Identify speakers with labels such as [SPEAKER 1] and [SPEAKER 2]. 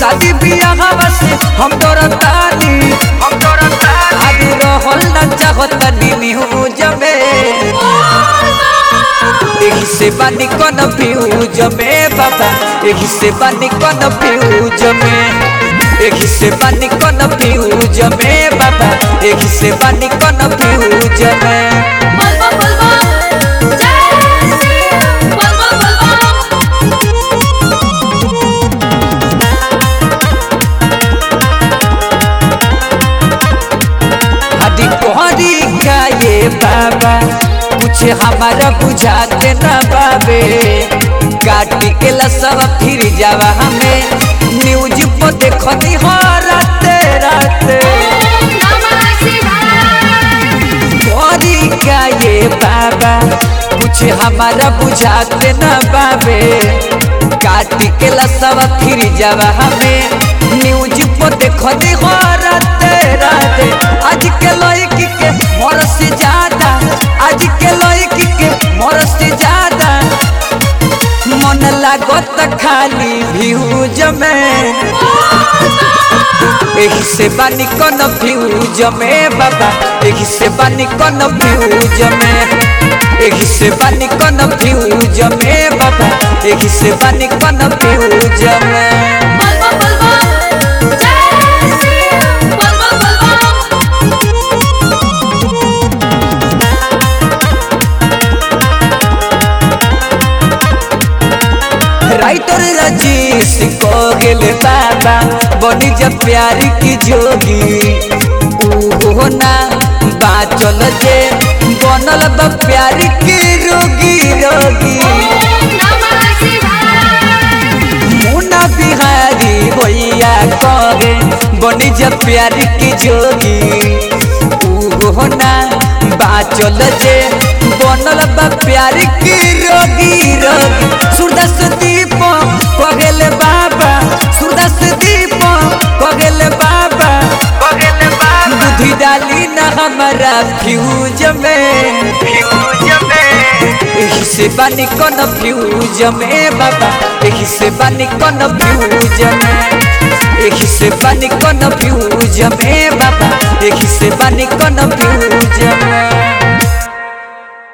[SPEAKER 1] शादी बियाह से हम डरतानी हम डरतानी आगे रहल न चाहत न्यूज में एही से बानी कौन फ्यूज में बाबा एही से बानी कौन फ्यूज में एही से बानी कौन फ्यूज में बाबा एही से बानी कौन फ्यूज में
[SPEAKER 2] बलबा बलबा जय श्री बलबा बलबा
[SPEAKER 1] हदी कोहरी का ये बाबा कुछ हमारा बुझाते न बाबे काटी के लसव फिर जावा हमें न्यूज पर देखनी हो राते राते
[SPEAKER 2] नमः शिवाय
[SPEAKER 1] कोहरी का ये बाबा कुछ हमारा बुझाते न बाबे काटी के लसव फिर जावा हमें न्यूज पर देखनी हो राते राते आज के लड़की के मोर से ज्यादा आज के लड़की के मोर से ज्यादा मन लागत खाली भ्यूज में एही से बानी कौन फ्यूज में बाबा एही से बानी कौन फ्यूज में एही से बानी कौन फ्यूज में बाबा एही से बानी कौन फ्यूज में
[SPEAKER 2] बलबा बलबा जय श्री बलबा बलबा
[SPEAKER 1] राइटर रजीश को गेले बाबा बनी जब प्यारी की जोगी ऊहो ना बाचल जे बनल बा प्यारी की रोगी रोगी
[SPEAKER 2] नमः शिवाय
[SPEAKER 1] मुना बिहारी भैया कहे बनी जब प्यारी की जोगी ऊहो ना बाचल जे बनल बा प्यारी की रोगी रोगी सूरदास दीप कगेले बाबा सूरदास दीप कगेले बाबा कगेले बाबा बुद्धि डाली न हमारा फ्यूज में फ्यूज में एही से बानी कौन फ्यूज में बाबा एही से बानी कौन फ्यूज में एही से बानी कौन फ्यूज में बाबा एही से बानी कौन फ्यूज में